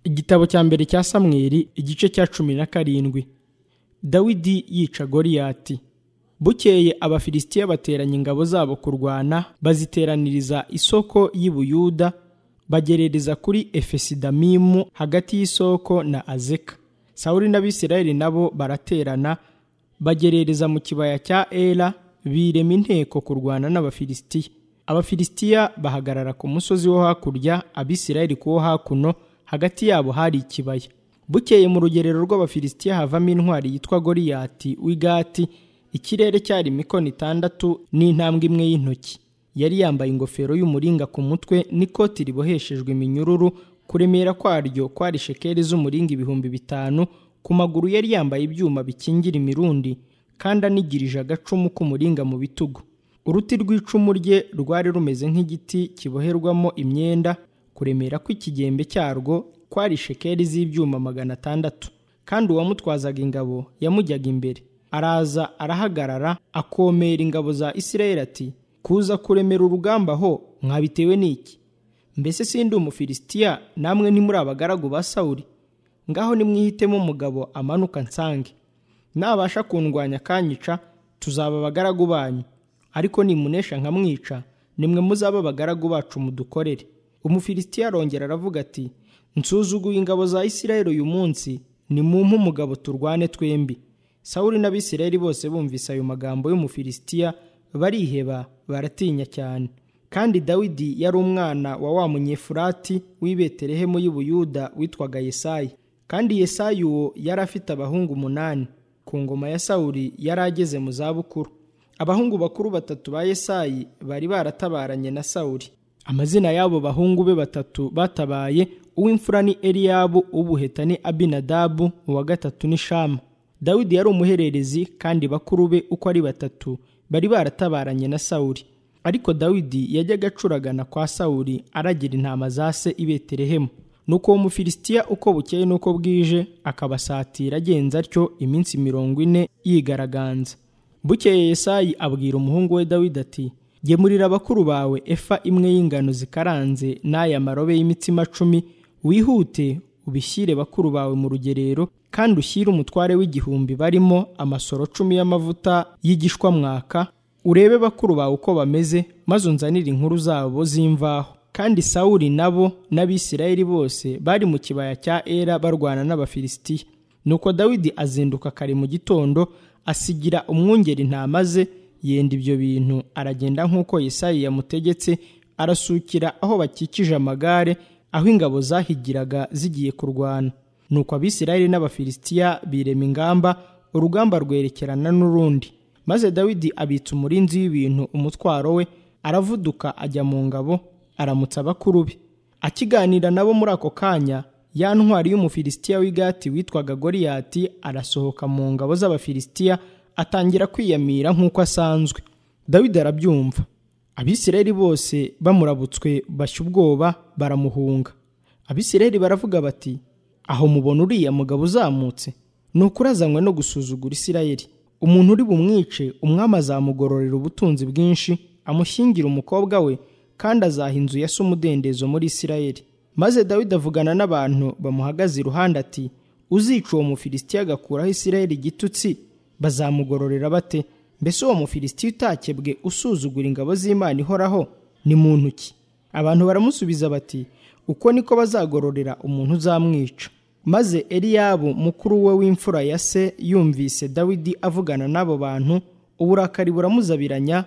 igitabo cya mbere cya samweli igice cya cumi na karindwi dawidi yica goriyati bukeye abafilisitiya bateranya ingabo zabo kurwana baziteraniriza isoko y'i buyuda bagerereza kuri efesidamimu hagati y'isoko na azeka sawuli n'abisirayeli nabo baraterana bagerereza mu kibaya cya era birema inteko kurwana n'abafilisitiya abafilisitiya bahagarara ku musozi wo hakurya abisirayeli ku wo hakuno hagati yabo hari ikibaya bukeye mu rugerero rw'abafilisitiya havamo intwari yitwa goriyati w'igati ikirere cyari imikono itandatu n'intambwe imwe y'intoki yari yambaye ingofero y'umuringa ku mutwe n'ikoti riboheshejwe iminyururu kuremera kwaryo kwari shekeri z'umuringa ibihumbi bitanu ku maguru yari yambaye ibyuma bikingira imirundi kandi anigirije agacumu k'umuringa mu bitugu uruti rw'icumu rye rwari rumeze nk'igiti kiboherwamo imyenda kuremera kw'ikigembe cyarwo kwari shekeri z'ibyuma magana atandatu kandi uwamutwazaga ingabo yamujyaga imbere araza arahagarara akomera ingabo za isirayeli ati kuza kuremera urugamba ho mwabitewe n'iki mbese sindi umufilisitiya namwe ntimuri abagaragu ba sawuri ngaho nimwihitemo umugabo amanuka nsange nabasha kundwanya akanyica tuzaba abagaragu banyu ariko nimunesha nkamwica nimwe muzaba abagaragu bacu mudukorere umufilisitiya arongera aravuga ati nsuzuguye ingabo za isirayeli uyu munsi nimumpe umugabo turwane twembi sawuli n'abisirayeli bose bumvise ayo magambo y'umufilisitiya bariheba baratinya cyane kandi dawidi yari umwana wa wa munyefurati w'i betelehemu y'i buyuda witwaga yesayi kandi yesayi uwo yari afite abahungu umunani ku ngoma ya sawuli yari ageze mu zabukuru abahungu bakuru batatu ba yesayi bari baratabaranye na sawuli amazina y'abo bahungu be batatu batabaye uw'imfura ni eliyabu ubuheta ni abinadabu uwa gatatu ni shama dawidi yari umuhererezi kandi bakuru be uko ari batatu bari baratabaranye na sawuli ariko dawidi yajyaga acuragana kwa sawuli aragira intama za se i betelehemu nuko uwo mufilisitiya uko bukeye n'uko bwije akabasatira agenza atyo iminsi mirongo ine yigaraganza bukeye yesayi abwira umuhungu we dawidi ati gemurira abakuru bawe efa imwe y'ingano zikaranze n'aya marobe y'imitsima cumi wihute ubishyire bakuru bawe mu rugerero kandi ushyire umutware w'igihumbi barimo amasoro cumi y'amavuta y'igishwamwaka urebe bakuru bawe uko bameze maze unzanire inkuru zabo z'imvaho kandi sawuli nabo n'abisirayeli bose bari mu kibaya cya era barwana n'abafilisitiya nuko dawidi azinduka kare mu gitondo asigira umwungeri intama ze yenda ibyo bintu aragenda nk'uko yesayi yamutegetse arasukira aho bakikije amagare aho ingabo zahigiraga zigiye kurwana nuko abisirayeli n'abafilisitiya birema ingamba urugamba rwerekerana n'urundi maze dawidi abitsa umurinzi w'ibintu umutwaro we aravuduka ajya mu ngabo aramutsa abakuru be akiganira nabo muri ako kanya ya ntwari y'umufilisitiya w'igati witwaga goriyati arasohoka mu ngabo z'abafilisitiya atangira kwiyamira nk'uko asanzwe dawidi arabyumva abisirayeli bose bamurabutswe bashya ubwoba baramuhunga abisirayeli baravuga bati aho mubona uriya mugabo uzamutse ni ukurazanywe no gusuzugura isirayeli umuntu uri bumwice umwami azamugororera ubutunzi bwinshi amushyingira umukobwa we kandi azaha inzu ya se umudendezo muri isirayeli maze dawidi avugana n'abantu bamuhagaze iruhande ati uzica uwo mufilisitiya agakuraho isirayeli igitutsi bazamugororera bate mbese uwo mufilisitiya utakebwe usuzugura ingabo z'imana ihoraho ni muntu ki abantu baramusubiza bati uko niko bazagororera umuntu uzamwica maze eliyabo mukuru we w'imfura ya se yumvise dawidi avugana n'abo bantu uburakari buramuzabiranya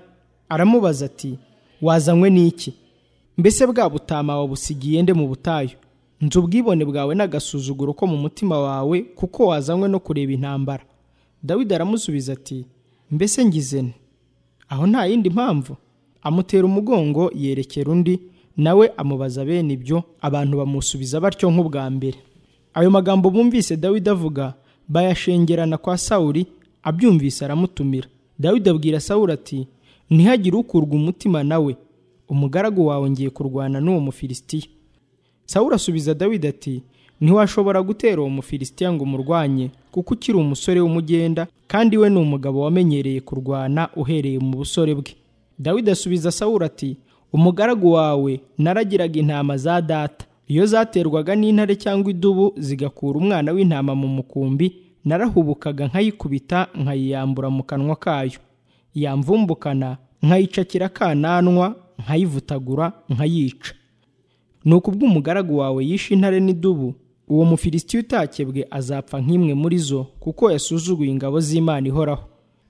aramubaza ati wazanywe n'iki mbese bwa butama wabusigiye nde mu butayu nzu ubwibone bwawe n'agasuzuguro ko mu mutima wawe kuko wazanywe no kureba intambara dawidi aramusubiza ati mbese ngizene aho nta yindi mpamvu amutera umugongo yerekera undi nawe amubaza bene ibyo abantu bamusubiza batyo nk'ubwa mbere ayo magambo bumvise dawidi avuga bayashengerana kwa sawuli abyumvise aramutumira dawidi abwira sawuli ati ntihagire ukurwa umutima nawe umugaragu wawe ngiye kurwana n'uwo mufilisitiya sawuli asubiza dawidi ati ntiwashobora gutera uwo mufilisitiya ngo umurwanye kuko ukiri umusore w'umugenda kandi we ni umugabo wamenyereye kurwana uhereye mu busore bwe dawidi asubiza sawura ati umugaragu wawe naragiraga intama za data iyo zaterwaga n'intare cyangwa idubu zigakura umwana w'intama mu mukumbi narahubukaga nkayikubita nkayiyambura mu kanwa kayo yamvumbukana nkayicakira akananwa nkayivutagura nkayica ni ubw'umugaragu wawe yishe intare n'idubu uwo mufilisitiya utakebwe azapfa nk'imwe muri zo kuko yasuzuguye ingabo z'imana ihoraho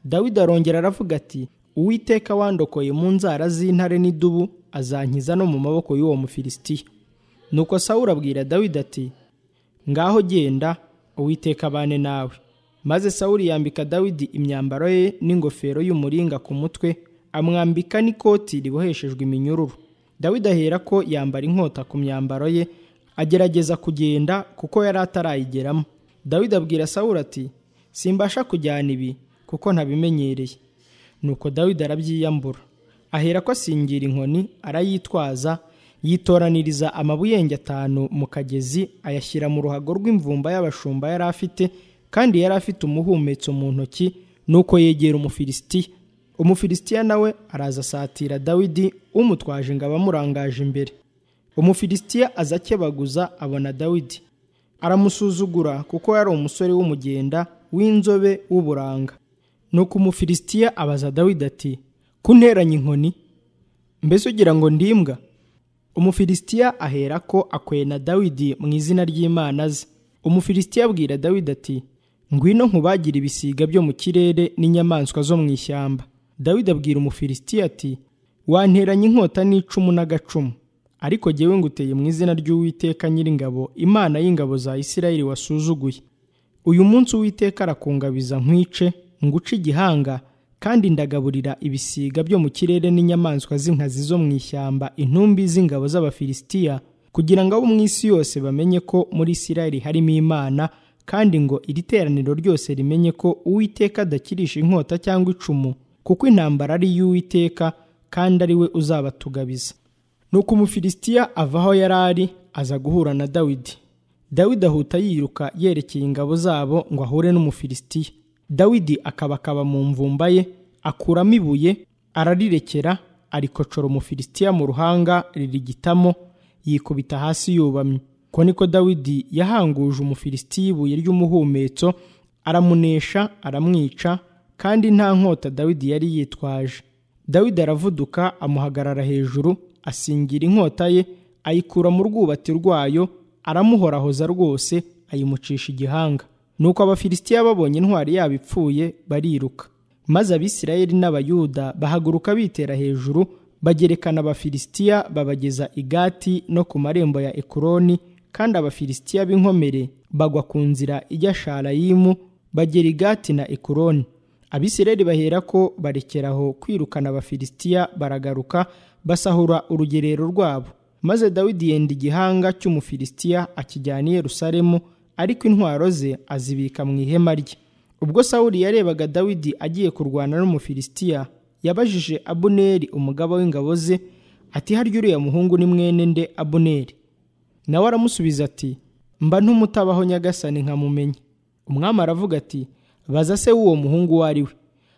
dawidi arongera aravuga ati uwiteka wandokoye mu nzara z'intare n'idubu azankiza no mu maboko y'uwo mufilisitiya nuko sawura abwira dawidi ati ngaho genda uwiteka abane nawe maze sawuri yambika dawidi imyambaro ye n'ingofero y'umuringa ku mutwe amwambika n'ikoti riboheshejwe iminyururu dawidi ahera ko yambara inkota ku myambaro ye agerageza kugenda kuko yari atarayigeramo dawidi abwira sawuri ati simbasha kujyana ibi kuko ntabimenyereye nuko dawidi arabyiyambura ahera ko asingira inkoni arayitwaza yitoraniriza amabuyenge atanu mu kagezi ayashyira mu ruhago rw'imvumba y'abashumba yari afite kandi yari afite umuhumetso mu ntoki nuko yegera umufilisitiya umufilisitiya nawe araza asatira dawidi umutwaje ingabo amurangaje imbere umufilisitiya aza akebaguza abona dawidi aramusuzugura kuko yari umusore w'umugenda w'inzobe w'uburanga nuko umufilisitiya abaza dawidi ati kunteranya inkoni mbese ugira ngo ndimbwa umufilisitiya ahera ko akwena dawidi mu izina ry'imana ze umufilisitiya abwira dawidi ati ngwino nkubagire ibisiga byo mu kirere n'inyamaswa zo mu ishyamba dawidi abwira umufilisitiya ati wanteranye inkota n'icumu n'agacumu ariko jyewe nguteye mu izina ry'uwiteka nyiringabo imana y'ingabo za isirayeli wasuzuguye uyu munsi uwiteka arakungabiza nkwice nguce igihanga kandi ndagaburira ibisiga byo mu kirere n'inyamaswa z'inkazi zo mu ishyamba intumbi z'ingabo z'abafilisitiya kugira ngo abo mu isi yose bamenye ko muri isirayeli harimo imana kandi ngo iri teraniro ryose rimenye ko uwiteka adakirisha inkota cyangwa icumu kuko intambara ari iy'uwiteka kandi ari we uzabatugabiza nuko umufilisitiya ava aho yari ari aza guhura na dawidi dawidi ahuta yiruka yerekeye ingabo zabo ngo ahure n'umufilisitiya dawidi akabakaba mu mvumba ye akuramo ibuye ararirekera arikocora umufilisitiya mu ruhanga ririgitamo yikubita hasi yubamye ko niko dawidi yahanguje umufilisitiya ibuye ry'umuhumetso aramunesha aramwica kandi nta nkota dawidi yari yitwaje dawidi aravuduka amuhagarara hejuru asingira inkota ye ayikura mu rwubati rwayo aramuhorahoza rwose ayimucisha igihanga nuko abafilisitiya babonye intwari yabo ipfuye bariruka maze abisirayeli n'abayuda bahaguruka bitera hejuru bagerekana abafilisitiya babageza i gati no ku marembo ya ekuroni kandi abafilisitiya b'inkomere bagwa ku nzira ijya sharayimu bagera i gati na ekuroni abisirayeli bahera ko barekeraho kwirukana abafilisitiya baragaruka basahura urugerero rwabo maze dawidi yenda igihanga cy'umufilisitiya akijyana i yerusalemu ariko intwaro ze azibika mu ihema rye ubwo sawuli yarebaga dawidi agiye kurwana n'umufilisitiya yabajije abuneri umugaba w'ingabo ze ati harya uriya muhungu ni mwene nde abuneri nawe aramusubiza ati mba ntumutabaho nyagasani nkamumenya umwami aravuga ati baza se w'uwo muhungu uwo ari we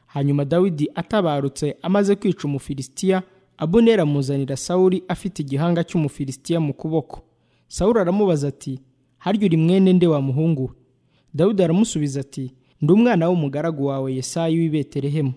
hanyuma dawidi atabarutse amaze kwica umufilisitiya abuneri amuzanira sawuli afite igihanga cy'umufilisitiya mu kuboko sawuli aramubaza ati harya uri mwene nde wa muhungu we dawidi aramusubiza ati ndi umwana w'umugaragu wawe yesayi w'i betelehemu